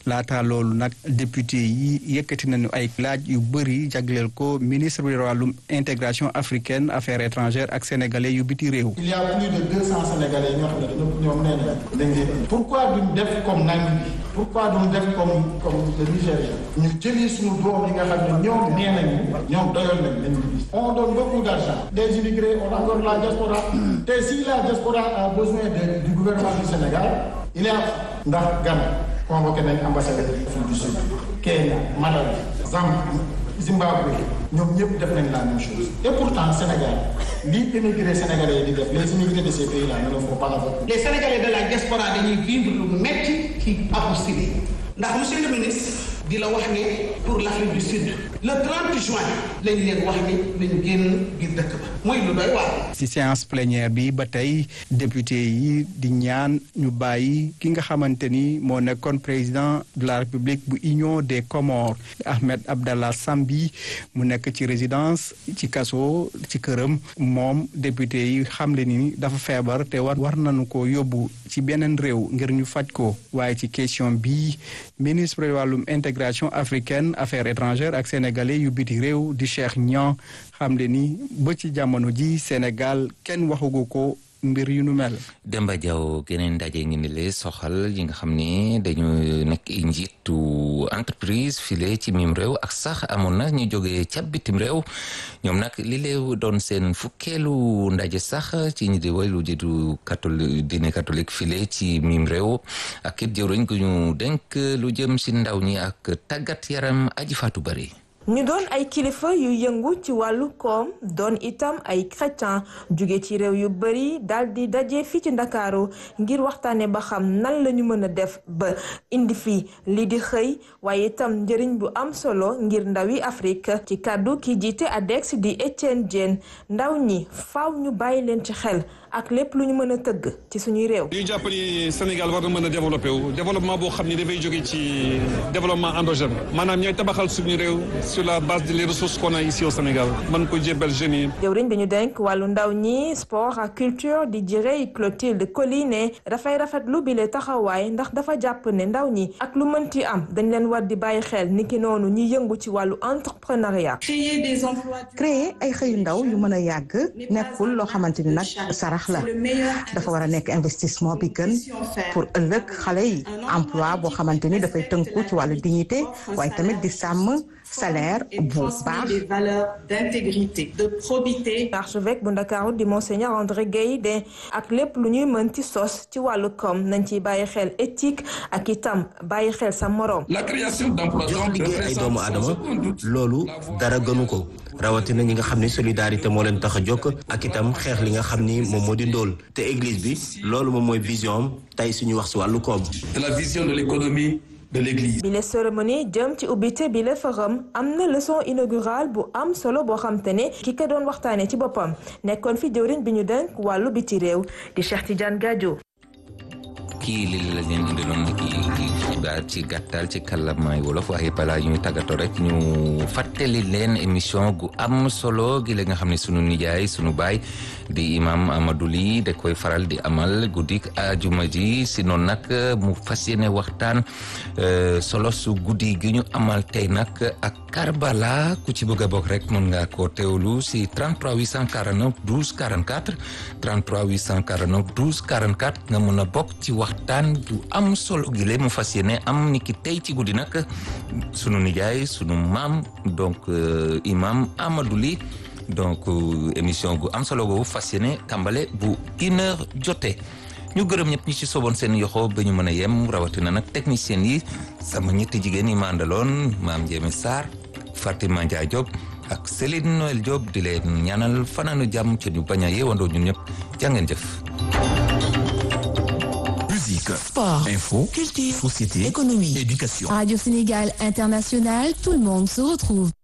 laata loolu nag député yi yëkkati nañu ay laaj yu bëri jagleel ko ministre bi wàllum intégration africaine affaires étrangères ak sénégalais yu biti réew. il y a plus de deux cents sénégalais ñoo xam ne ñoom nee nañ dañ leen pourquoi duñ def comme Namibie pourquoi duñ def comme comme le Nigéria ñu jëli suñu doom yi nga xam ne ñoom nee nañu ñoom doyoon nañ lañ on donne beaucoup d'argent des immigrés on a encore la diaspora te si la diaspora a besoin de du gouvernement du Sénégal il y a ndax Ghana convoqué nañ ambassadeur Afrique du Sud Kenya Malawi Zambie Zimbabwe ñoom ñëpp def nañ la même chose et pourtant Sénégal lii immigré sénégalais yi di def les immigrés de ces pays là ne le font pas avec les sénégalais de la diaspora dañuy vivre lu metti ci apostille ndax monsieur le ministre di la wax ne pour l'Afrique du Sud le 30 juin lañ leen wax ni nañ génn ngir dëkk ba muy lu doy waar. ci séance plénière bi ba tey député yi di ñaan ñu bàyyi ki nga xamante ni moo nekkoon président de la république bu union des Comores Ahmed Abdallah Sambi mu nekk ci résidence ci kaso ci këram moom député yi xamle ni dafa feebar te war war nañu ko yóbbu ci beneen réew ngir ñu faj ko waaye ci question bi ministre wàllum intégration africaine affaires étrangères ak sénégalais yu biti réew di Cheikh Niang xam le ni ba ci jamono ji Sénégal kenn waxugu ko mbir yu nu mel. Demba Diaw geneen ndaje ngi ni le soxal yi nga xam ne dañu nekk njiitu entreprise file ci mim réew ak sax amoon na ñu jógee ca bitim réew ñoom nag li lee doon seen fukkeelu ndaje sax ci ñi di way lu jiitu catholique diine catholique file ci mim réew ak it jëwriñ gu ñu denk lu jëm si ndaw ñi ak tàggat yaram aji faatu bari ñu doon ay kilifa yu yëngu ci wàllu koom doon itam ay chrétien jóge ci réew yu bari daal di daje fii ci ndakaaru ngir waxtaane ba xam nan la ñu mën a def ba indi fi lii di xëy waaye itam njëriñ bu am solo ngir ndawi Afrique ci kàddu ki jiite ADEX di Etienne Diène ndaw ñi faaw ñu bàyyi leen ci xel ak lépp lu ñu mën a tëgg ci suñuy réew. ñu jàpp ni Sénégal war na mën a développé wu développement boo xam ni dafay jóge ci développement endogène maanaam ñooy tabaxal suñu réew sur la base des ressources qu'on a ici au Sénégal mën ko jébbal jeunes yi. jëwriñ bi ñu denk wàllu ndaw ñi sport ak culture di jërëy Clotilde Collinet dafay rafetlu bi le taxawaay ndax dafa jàpp ne ndaw ñi ak lu mënti am dañ leen war di bàyyi xel niki noonu ñi yëngu ci wàllu entrepreneuriat. créer ay xëyu ndaw yu mën a yàgg nekkul loo xamante ni nag sarax la dafa war a nekk investissement bi gën pour ëllëg xale yi emploi boo xamante ni dafay tënku ci wàllu dignité waaye tamit di sàmm salaire bu baax. des valeurs d'intégrité, de probité. archevêque bu Ndakaaru di monseigneur André Guèye de ak lépp lu ñuy mën ci sos ci wàllu koom nañ ciy bàyyi xel éthique ak itam bàyyi xel sa moroom. la création d'emplois jox liggéey ay doomu aadama loolu dara gënu ko rawatina ñi nga xam ni solidarité moo leen tax a jóg ak itam xeex li nga xam ni moom moo di ndóol te église bi loolu moom mooy vision am tey suñu wax si wàllu koom. de la vision de l'économie de l'église. bi la cérémonie jëm ci ubbite bi la forum am na leçon inaugurale bu am solo boo xam te ne ki ko doon waxtaanee ci boppam nekkoon fi jëwriñ bi ñu denk wàllu biti réew di Cheikh Tidiane Gadio. kii li la leen indiloon kii xibaar ci gàttal ci kàllaamaay wolof waaye balaa ñuy tàggatoo rek ñu fàttali leen émission gu am solo gi la nga xam ne sunu nijaay sunu baay di imam Amadou Ly da koy faral di amal guddik ajuma ji si noonu nag mu fas yéene waxtaan solo su guddi gi ñu amal tey nag ak Karbala ku ci bëgg a bokk rek mën nga koo teewlu si 33 849 12 44 33 849 12 44 nga mën a bokk ci waxtaan bu am solo gi mu fas yéene am ni ki tey ci guddi nag sunu nijaay sunu maam donc imam Amadou Ly donc émission gu am solo googu fas yéene tàmbale bu une heure jotee ñu gërëm ñëpp ñi ci soboon seen yoxo ba ñu mën a yem rawatina nag technicien yi sama ñetti jigéen yi ma àndaloon maam Jéeme Sarr Fatima Ndiaye Diop ak Céline Noël Diop di leen ñaanal fanaanu jàmm ci ñu bañ a yeewandoo ñun ñëpp jàngeen jëf Musique, sport, info, culture, société, économie, éducation. Radio Sénégal International, tout le monde se retrouve.